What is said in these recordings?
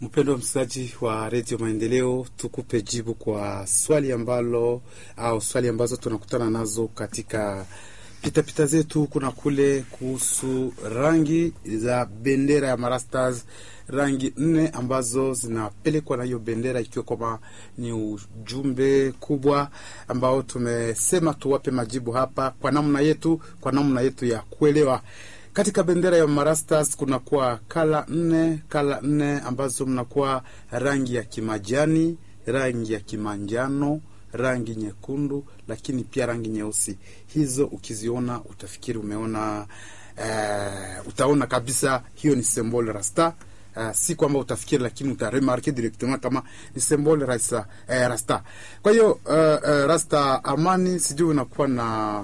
Mpendwa msikilizaji wa redio Maendeleo, tukupe jibu kwa swali ambalo au swali ambazo tunakutana nazo katika pitapita zetu kuna kule kuhusu rangi za bendera ya Marastars, rangi nne ambazo zinapelekwa na hiyo bendera, ikiwa kwamba ni ujumbe kubwa ambao tumesema tuwape majibu hapa kwa namna yetu, kwa namna yetu ya kuelewa katika bendera ya Marastars kunakuwa kala nne, kala nne ambazo mnakuwa rangi ya kimajani, rangi ya kimanjano, rangi nyekundu, lakini pia rangi nyeusi. Hizo ukiziona utafikiri umeona uh, utaona kabisa hiyo ni symbol rasta. Uh, si kwamba utafikiri, lakini utaremarke directement kama ni symbol rasta, uh, rasta. Kwa hiyo uh, uh, rasta amani, sijui unakuwa na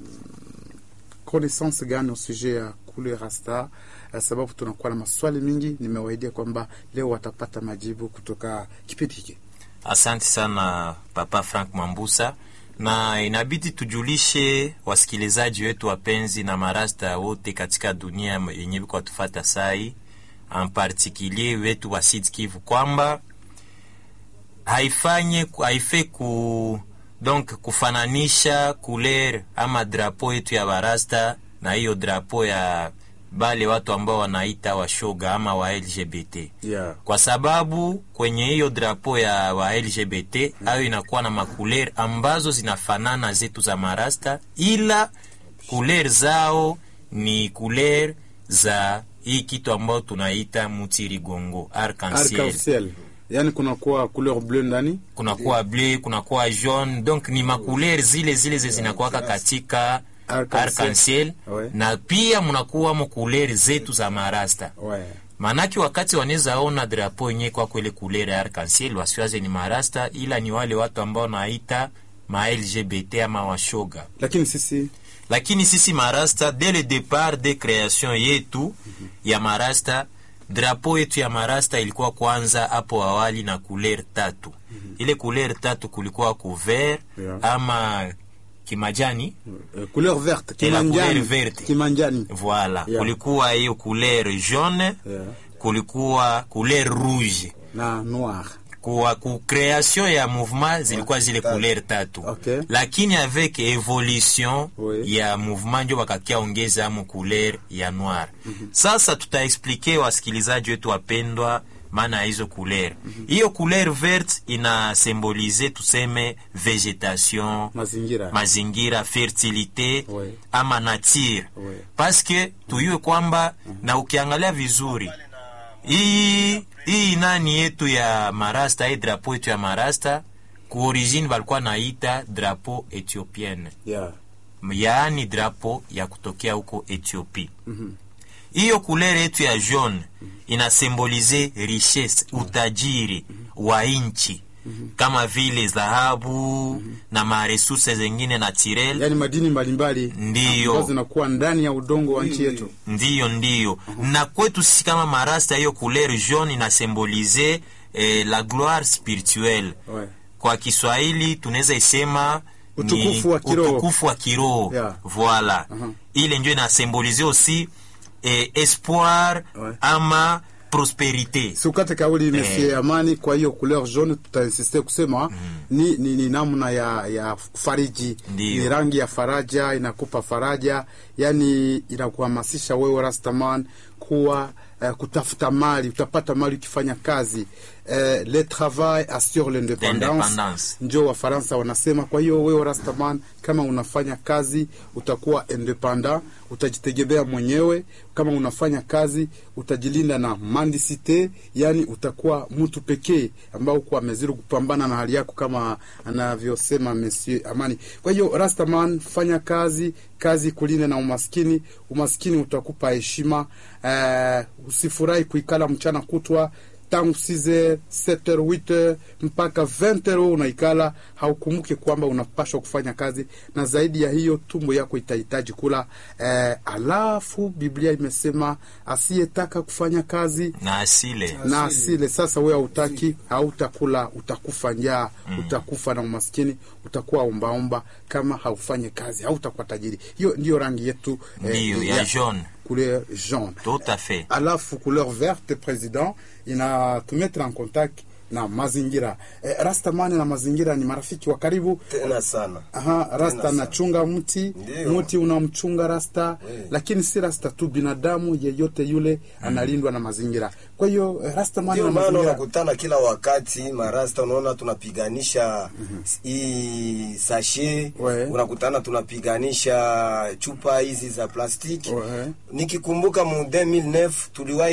connaissance gani au sujet ya kule rasta uh, sababu tunakuwa na maswali mingi. Nimewaidia kwamba leo watapata majibu kutoka kipindi hiki. Asante sana Papa Frank Mambusa, na inabidi tujulishe wasikilizaji wetu wapenzi na marasta wote katika dunia yenye kwa tufata sai en particulier wetu wa Sud Kivu kwamba haifanye haife ku donc kufananisha couleur ama drapo yetu ya barasta na hiyo drapo ya bale watu ambao wanaita washoga ama wa LGBT Yeah. kwa sababu kwenye hiyo drapo ya wa LGBT hayo inakuwa na makuler ambazo zinafanana zetu za marasta, ila kuler zao ni kuler za hii kitu ambao tunaita mutirigongo arc-en-ciel. Arc-en-ciel. Yani kunakuwa couleur bleu ndani kunakuwa bleu, kunakuwa jaune, donc ni makuler zile zile ze zinakuwaka katika Arc-en-ciel. arc-en-ciel Ouais. na pia mnakuwa mokuler zetu za marasta ouais. Manake wakati wanaweza ona drapo yenyewe kwa kwele kulere ya arc-en-ciel wasiwaze ni marasta, ila ni wale watu ambao naita ma LGBT ama washoga. Lakini sisi Lakini sisi marasta, dès le départ de création yetu ya marasta, drapo yetu ya marasta ilikuwa kwanza hapo awali na couleur tatu. Ile couleur tatu kulikuwa couvert Yeah. ama kimajani uh, couleur verte Et la kimanjani couleur verte. kimanjani Voilà, Yeah. kulikuwa hiyo couleur jaune, Yeah. kulikuwa couleur rouge. na noir Kwa ku création ya mouvement zilikuwa zile couleur tatu. Okay. Lakini avec evolution Oui. ya mouvement ndio wakakia ongeza amo couleur ya noir. Sasa tutaexplike wasikilizaji wetu wapendwa maana ya hizo couleur. Hiyo couleur verte ina symbolize tuseme vegetation, mazingira mazingira fertilite Oui. ama nature Oui. paske tuyue kwamba na ukiangalia vizuri hii hii nani yetu ya marasta hii drapo yetu ya marasta ku origine walikuwa naita drapo ethiopienne yeah. yaani drapo ya kutokea huko Ethiopia hiyo kulere yetu ya jaune inasimbolize richesse utajiri wa nchi kama vile dhahabu na maresurse zengine naturel yani madini mbalimbali Ndiyo. ambazo zinakuwa ndani ya udongo wa nchi yetu ndiyo ndiyo na kwetu sisi kama marasta hiyo couleur jaune inasimbolize eh, la gloire spirituelle ouais. kwa Kiswahili tunaweza isema ni Utukufu wa kiroho. utukufu wa kiroho Yeah. voilà ile ndio inasimbolize aussi eh, espoir Ouais. ama prosperite Sukate kauli Monsieur Amani. Kwa hiyo couleur jaune tutainsiste kusema ni, ni, ni namna ya, ya fariji, Ndiyo. ni rangi ya faraja, inakupa faraja, yani inakuhamasisha wewe Rastaman kuwa eh, kutafuta mali, utapata mali ukifanya kazi eh, le travail assure l'independance, L'independance. njo Wafaransa wanasema. Kwa hiyo wewe Rastaman, kama unafanya kazi utakuwa independent, utajitegemea mwenyewe. Kama unafanya kazi utajilinda na mandisite, yani utakuwa mtu pekee ambao uko amezidi kupambana na hali yako, kama anavyosema Monsieur Amani. Kwa hiyo Rastaman, fanya kazi, kazi kulinda na umaskini. Umaskini utakupa heshima. Eh, usifurahi kuikala mchana kutwa tangu 6h 7h 8h mpaka 20h unaikala, haukumbuke kwamba unapashwa kufanya kazi, na zaidi ya hiyo tumbo yako itahitaji kula. Eh, alafu Biblia imesema asiyetaka kufanya kazi na asile na asile. Sasa wewe hautaki, hautakula, utakufa njaa, utakufa na umaskini, utakuwa ombaomba. Kama haufanye kazi, hautakuwa tajiri. Hiyo ndiyo rangi yetu ndiyo ya jaune couleur jaune tout à fait alafu couleur verte president inatumetre en contact na mazingira eh, rastamani na mazingira ni marafiki wa karibu tena sana Aha, rasta sana. anachunga mti Ndiyo. mti unamchunga rasta Eh. lakini si rasta tu binadamu yeyote yule analindwa na mazingira kwa hiyo eh, rasta mani ndio na maana mazingira unakutana kila wakati marasta, unaona tunapiganisha hii sashe, We. unakutana tunapiganisha chupa hizi za plastiki. We. Nikikumbuka mu 2009 tuliwahi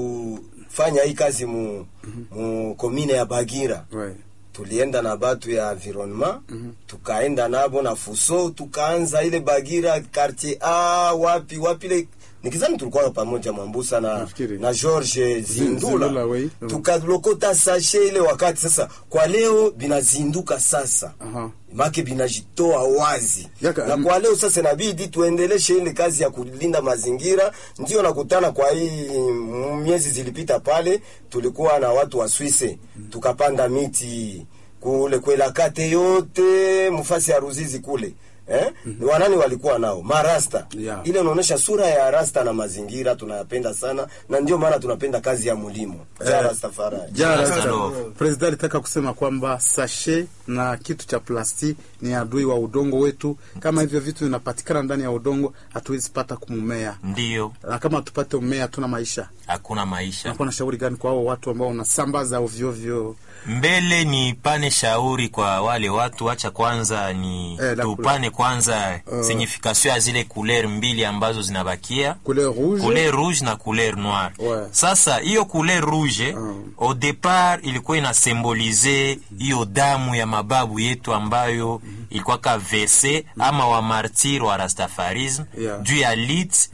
kufanya hii kazi mu, mu komine ya Bagira Ouais. tulienda na batu ya environnement tukaenda nabo na fuso tukaanza ile Bagira quartier A wapi wapi ile nikizani tulikuwa pamoja Mwambusa na, Nafikiri. na George Zindula, Zindula, oui. Mm. tukalokota sashe ile wakati sasa. Kwa leo binazinduka sasa Aha. make binajitoa wazi Yaka, na mm. kwa leo sasa inabidi tuendeleshe ile kazi ya kulinda mazingira. Ndio nakutana kwa hii mm, miezi zilipita pale, tulikuwa na watu wa Swisse tukapanda miti kule kwelakate yote mfasi ya Ruzizi kule eh? Wanani walikuwa nao marasta Yeah. ile unaonyesha sura ya rasta na mazingira tunayapenda sana, na ndio maana tunapenda kazi ya mulimo ja Eh, Rastafari. Ja, Rasta rasta. love. President alitaka kusema kwamba sashe na kitu cha plasti ni adui wa udongo wetu. Kama hivyo vitu vinapatikana ndani ya udongo, hatuwezi pata kumumea, ndiyo na kama tupate umea, hatuna maisha. hakuna maisha Nakuwa na shauri gani kwa hao watu ambao wanasambaza ovyo ovyo? mbele ni pane shauri kwa wale watu, acha kwanza ni Eh, la tupane kwanza signification ya zile couleur mbili ambazo zinabakia Couleur rouge, couleur rouge na couleur noire. Ouais. Sasa hiyo couleur rouge Mm. au départ ilikuwa inasembolize hiyo damu ya mababu yetu ambayo ilikuwa ka verse ama wa martir wa rastafarisme Yeah. juu ya lit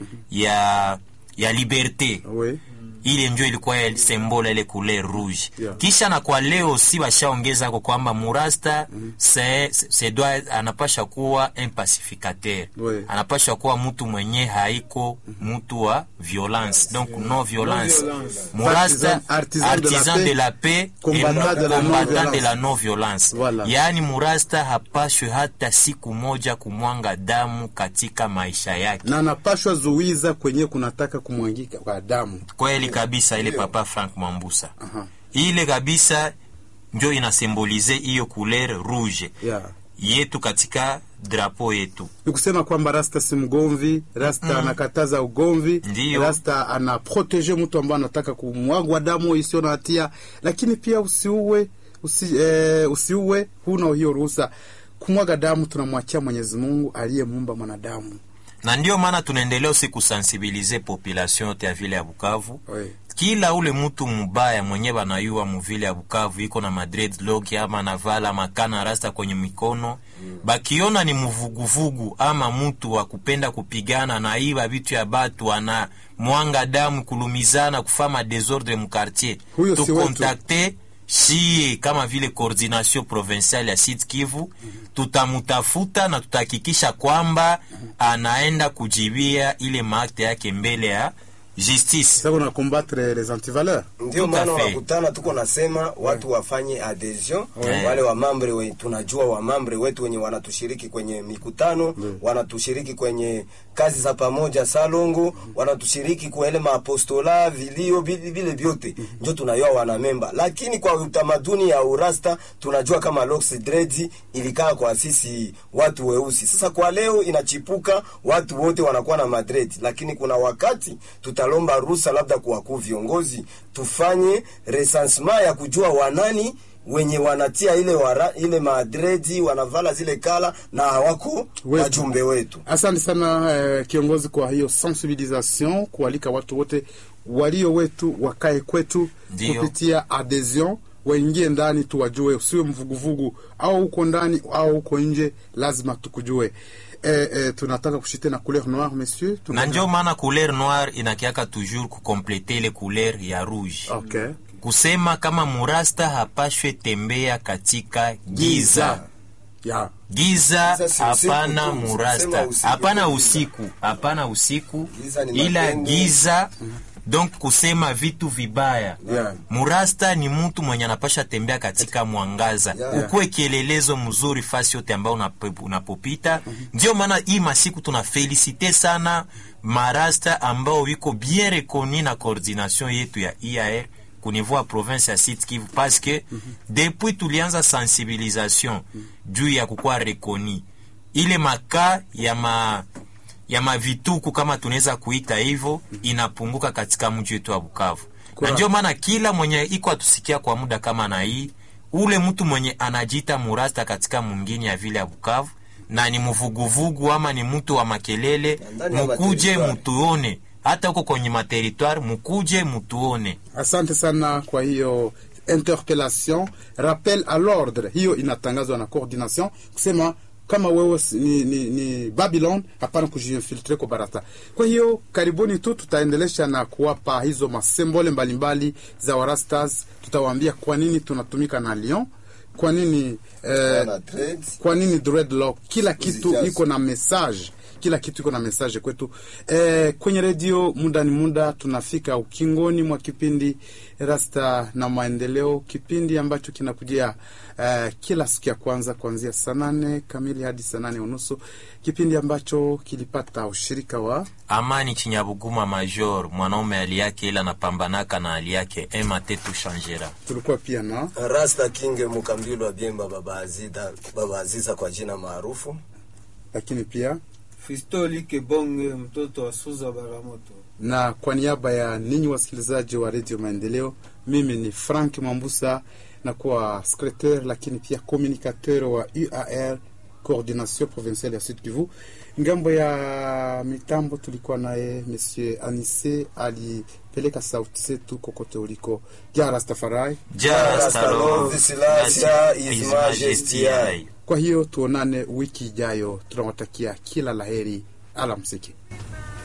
ya ya liberte oui. ile njo ilikuwa ya sembola ile couleur rouge Yeah. kisha na kwa leo si washaongeza kwa kwamba murasta se, se, se doit anapasha kuwa un pacificateur Oui. anapasha kuwa mtu mwenye haiko mtu wa violence donc no violence murasta Artisan- artisan de la artisan paix, de la paix et combattant non de la combattant non-violence. de la non violence Voilà. yaani murasta hapashwe hata siku moja kumwanga damu katika maisha yake na anapashwa zuiza kwenye kunataka kumwangika kwa damu. kweli kabisa ile papa Frank Mwambusa Aha. ile kabisa njo inasimbolize hiyo couleur rouge Yeah. yetu katika drapo yetu ni kusema kwamba rasta si mgomvi rasta anakataza ugomvi Ndiyo. rasta anaprotege mtu ambaye anataka kumwagwa damu isiyo na hatia lakini pia usiue usi, eh, usiue huna hiyo ruhusa kumwaga damu tunamwachia mwenyezi mungu aliyemuumba mwanadamu na ndio maana tunaendelea usi kusensibilize population yote ya vile ya Bukavu Oui. kila ule mtu mubaya mwenye banayua muvile ya Bukavu iko na madreadlock ama navala makana rasta kwenye mikono bakiona ni mvuguvugu ama mtu wa kupenda kupigana na iba vitu ya batu ana mwanga damu kulumizana kufama desordre mukartier Huyo si wetu. tukontakte shie kama vile coordination provinciale ya Sud Kivu tutamutafuta na tutahakikisha kwamba anaenda kujibia ile maakte yake mbele ya justice sasa una combattre les antivaleurs Ndio Tout à maana fait. wanakutana, tuko nasema watu wafanye adhesion Ouais. wale wamambre we, tunajua wamambre wetu wenye wanatushiriki kwenye mikutano wanatushiriki kwenye kazi za pamoja salongo, wanatushiriki kwa ile maapostola vilio vile vile vyote ndio tunayua wanamemba, lakini kwa utamaduni ya urasta tunajua kama Locks Dreads ilikaa kwa sisi watu weusi. Sasa kwa leo inachipuka, watu wote wanakuwa na madred, lakini kuna wakati tutalomba ruhusa labda kwa wakuu viongozi tufanye recensement ya kujua wanani wenye wanatia ile wara, ile madredi wanavala zile kala na hawako Wetu. wajumbe wetu. asante sana eh, kiongozi kwa hiyo sensibilisation kualika watu wote walio wetu wakae kwetu Ndio. kupitia adhesion waingie ndani tuwajue usiwe mvuguvugu au uko ndani au uko nje lazima tukujue eh, eh, tunataka kushite na couleur noire monsieur na njo maana couleur noire inakiaka toujours kukomplete ile couleur ya rouge okay. kusema kama murasta hapashwe tembea katika giza yeah. giza Giza si usiku hapana tu, murasta sema usiku hapana tu. usiku hapana usiku Giza ni ila mapengo. giza donc kusema vitu vibaya Yeah. murasta ni mtu mwenye anapasha tembea katika mwangaza Yeah. ukuwe kielelezo mzuri fasi yote ambao unapo- unapopita ndio maana hii masiku tuna felicite sana marasta ambao wiko bien reconi na coordination yetu ya IAR kunivua province ya Sud Kivu parce que depuis tulianza sensibilisation juu ya kukuwa reconi ile makaa ya ma ya mavituku kama tunaweza kuita hivyo inapunguka katika mji wetu wa Bukavu Kwa- na ndio maana kila mwenye iko atusikia kwa muda kama na hii ule mtu mwenye anajiita murasta katika mwingine ya vile ya Bukavu na ni mvuguvugu ama ni mtu wa makelele, Ndani ya mukuje materitoire. mutuone, hata huko kwenye materitoire mukuje mutuone. Asante sana kwa hiyo interpellation, rappel à l'ordre, hiyo inatangazwa na coordination kusema kama wewe si- ni, ni, ni Babylon, hapana kujiinfiltre kwa barata. Kwa hiyo karibuni tu tutaendelesha na kuwapa hizo masembole mbalimbali za warastas. Tutawaambia kwa nini tunatumika na Lyon, kwa nini eh, Wana trade. kwa nini dreadlock kila kitu Uzijaze. iko na message kila kitu iko na message kwetu eh, kwenye redio muda ni muda tunafika ukingoni mwa kipindi rasta na maendeleo kipindi ambacho kinakujia eh, kila siku ya kwanza kuanzia saa nane kamili hadi saa nane unusu kipindi ambacho kilipata ushirika wa Amani Chinyabuguma Major, mwanaume hali yake ila anapambanaka na hali yake ema tetu shanjera. tulikuwa pia na Rasta King Mukambilwa Biemba Baba Aziza, Baba Aziza kwa jina maarufu. lakini pia Fistoli Kebonge, mtoto wa Suza Baramoto. na kwa niaba ya ninyi wasikilizaji wa redio Maendeleo, mimi ni Frank Mambusa na kuwa secretaire lakini pia communicateur wa UAR coordination provinciale ya Sud Kivu. Ngambo ya mitambo tulikuwa naye Monsieur Anise alipeleka sauti zetu kokote uliko. Ja Rastafari. Jarastalo Silasia is majesty. Kwa hiyo tuonane wiki ijayo, tunawatakia kila laheri, alamsiki.